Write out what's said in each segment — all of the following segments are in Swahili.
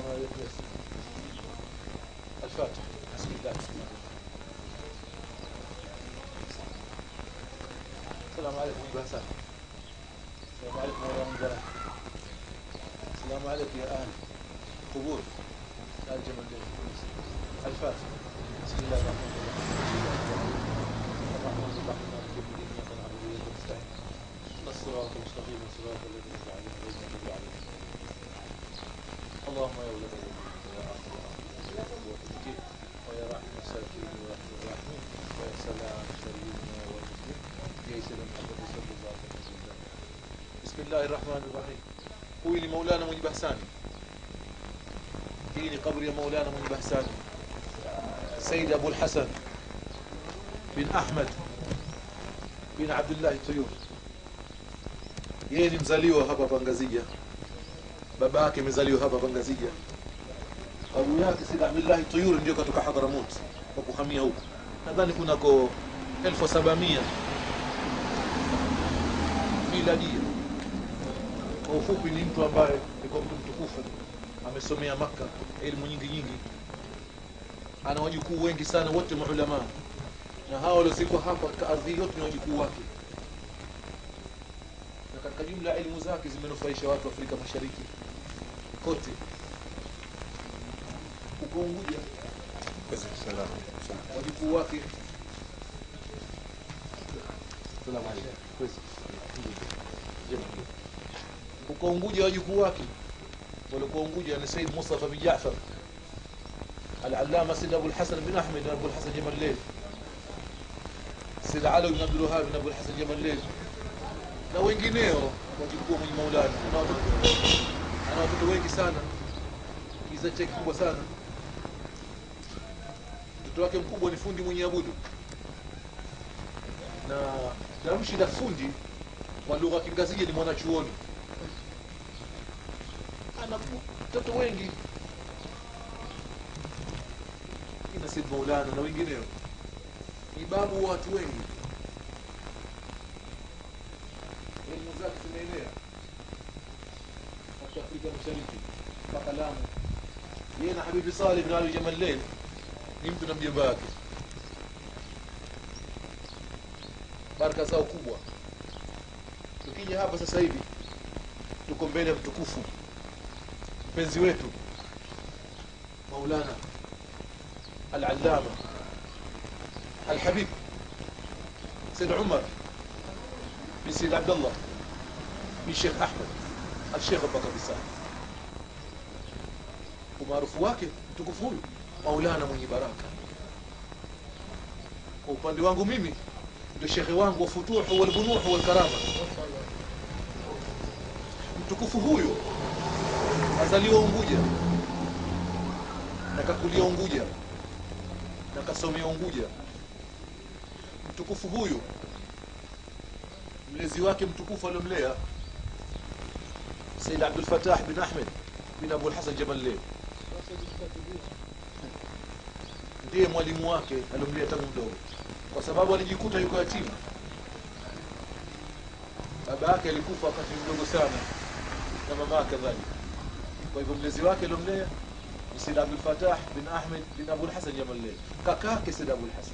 عليكم يا سيدي. الفاتحة بسم الله الرحمن الرحيم السلام عليكم يا باسل السلام عليكم يا مبارك السلام عليكم يا اهل قبور آل جمال الليل الفاتحة بسم الله الرحمن الرحيم الرحمن الرحيم مالك يوم الدين اياك نعبد واياك نستعين اهدنا الصراط المستقيم صراط الذين انعمت عليهم غير المغضوب عليهم اللهم يا ولد يا ارحم الراحمين يا قوة المتين ويا رحم الساكنين ورحم الراحمين ويا سلام شريرنا والمسلمين يا سيدنا محمد صلى الله عليه وسلم بسم الله الرحمن الرحيم huyu ni maulana mwenye bahsani hii ni kabri ya maulana mwenye bahsani said abu lhasan bin ahmad bin abdullahi tuyur yeye ni mzaliwa hapa pangazija baba yake amezaliwa hapa pangazija babu yake said abdullahi tuyur ndio katoka hadramut kwa kuhamia huku nadhani kunako elfu sabamia miladia kwa ufupi ni mtu ambaye alikuwa mtu mtukufu amesomea maka elimu nyingi nyingi ana wajukuu wengi sana wote maulamaa na hawa waliozikwa hapa katika ardhi yote ni wajukuu wake na katika jumla ya elimu zake zimenufaisha watu wa afrika mashariki kote uko unguja wajukuu wake uko unguja wajukuu wake walikuwa unguja ni said mustafa bin jafar العلامة سيد أبو الحسن بن أحمد بن أبو الحسن جمال الليل سيد علي بن عبد الوهاب بن أبو الحسن جمال الليل na wengineo wajukuu mwenye maulana ana watoto ana watoto wengi sana kiza chake kubwa sana mtoto wake mkubwa ni fundi mwenye abudu na tamshi la fundi kwa lugha kingazija ni mwanachuoni ana watoto wengi kina Said Maulana na wengineo ni babu wa watu wengi elimu zake zimeenea katika Afrika Mashariki mpaka Lamu yeye na Habibi Saleh bin Ali Jamallain ni mtu na mjomba wake baraka zao kubwa tukija hapa sasa hivi tuko mbele ya mtukufu mpenzi wetu Maulana العلامة الحبيب سيد عمر بن سيد عبد الله بن شيخ أحمد الشيخ أبو بكر بن umaarufu wake mtukufu huyu maulana mwenye baraka kwa upande wangu mimi ndio shekhe wangu wa futuhu walbunuhu walkarama mtukufu huyu azaliwa unguja nakakulia unguja na kasomea Unguja. Mtukufu huyu mlezi wake mtukufu aliomlea Said Abdul Fattah bin Ahmed bin Abu Hassan Jamallain ndiye mwalimu wake aliomlea tangu mdogo, kwa sababu alijikuta yuko yatima. Baba yake alikufa wakati mdogo sana na mama yake kadhalika. Kwa hivyo mlezi wake aliomlea ni Said Abdul Fattah bin Ahmed bin Abu Hassan Jamallain, kaka yake Said Abu Hassan.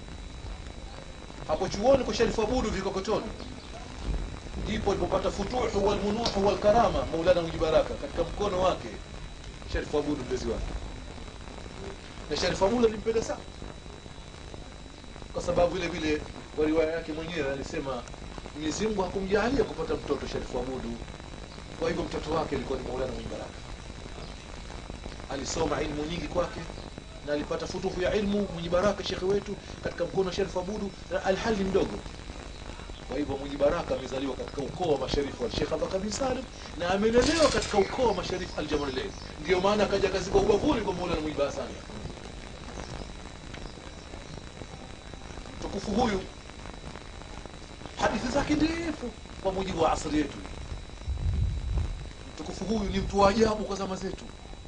Hapo chuoni kwa Sharifu Abudu Vikokotoni ndipo alipopata futuhu wal munuhu wal karama Maulana Mwenye Baraka katika mkono wake Sharifu Abudu mlezi wake, na Sharifu Abudu alimpenda sana kwa sababu vile vile kwa riwaya yake mwenyewe alisema Mwenyezi Mungu hakumjalia kupata mtoto Sharifu Abudu, kwa hivyo mtoto wake alikuwa ni Maulana Mwenye Baraka alisoma ilmu nyingi kwake na alipata futuhu ya ilmu mwenye baraka shekhe wetu katika mkono wa Sharif Abudu na alhali mdogo. Kwa hivyo mwenye baraka amezaliwa katika ukoo wa masharifu wa Sheikh Abubakar bin Salim na amelelewa katika ukoo wa masharifu al-Jamalain. Ndio maana akaja kazikwa ubavuni kwa Maulana mwenye baraka sana. Tukufu huyu hadithi zake ndefu kwa mujibu wa asri yetu. Mtukufu huyu ni mtu wa ajabu kwa zama zetu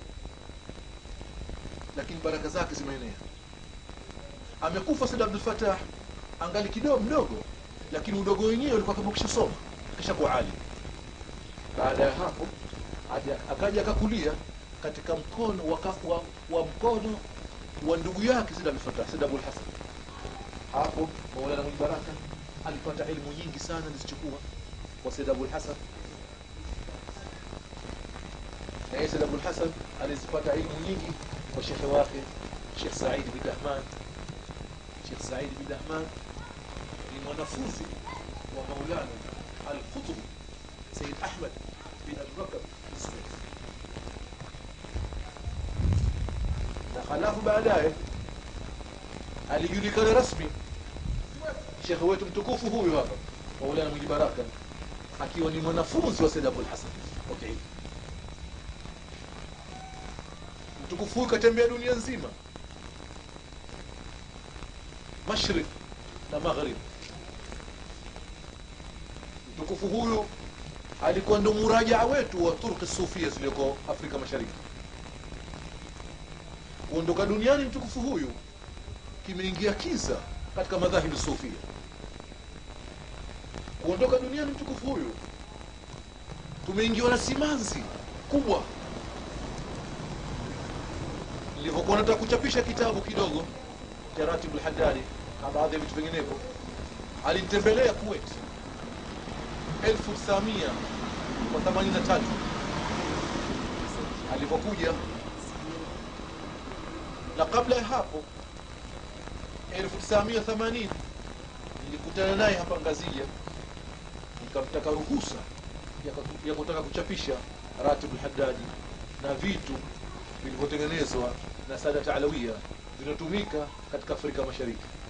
lakini baraka zake zimeenea. Amekufa Said Abdul Fattah angali kidogo mdogo, lakini udogo wenyewe ulikuwa kama ukishasoma kisha kuwa ali. Baada ya hapo aja- akaja akakulia katika mkono wa, ka- wa, wa mkono wa ndugu yake Said Abdul Fattah Said Abul Hasan hapo Maulana Mwenye Baraka alipata elimu nyingi sana alizichukua kwa Said Abul Hasan na yeye Said Abul Hasan alizipata elimu nyingi kwa shekhe wake Sheikh Said bin Dahman Sheikh Said bin Dahman ni mwanafunzi wa Maulana Al-Qutb Said Ahmad bin Abubakar Ismail na halafu baadaye alijulikana rasmi shekhe wetu mtukufu huyu hapa Maulana Mwinyi Baraka akiwa ni mwanafunzi wa Said Abul Hasan okay. mtukufu huyu katembea dunia nzima mashrik na maghrib mtukufu huyu alikuwa ndo murajaa wetu wa turki sufia zilizoko afrika mashariki kuondoka duniani mtukufu huyu kimeingia kiza katika madhahibu sufia kuondoka duniani mtukufu huyu tumeingiwa na simanzi kubwa nilivyokuwa nataka kuchapisha kitabu kidogo cha Ratib al-Haddadi na baadhi ya vitu vinginevyo alinitembelea Kuwait 1983 alipokuja na kabla ya hapo 1980 nilikutana naye hapa Ngazija nikamtaka ruhusa ya, ku- ya kutaka kuchapisha Ratib al-Haddadi na vitu vilivyotengenezwa na Sadat Alawia vinatumika katika Afrika Mashariki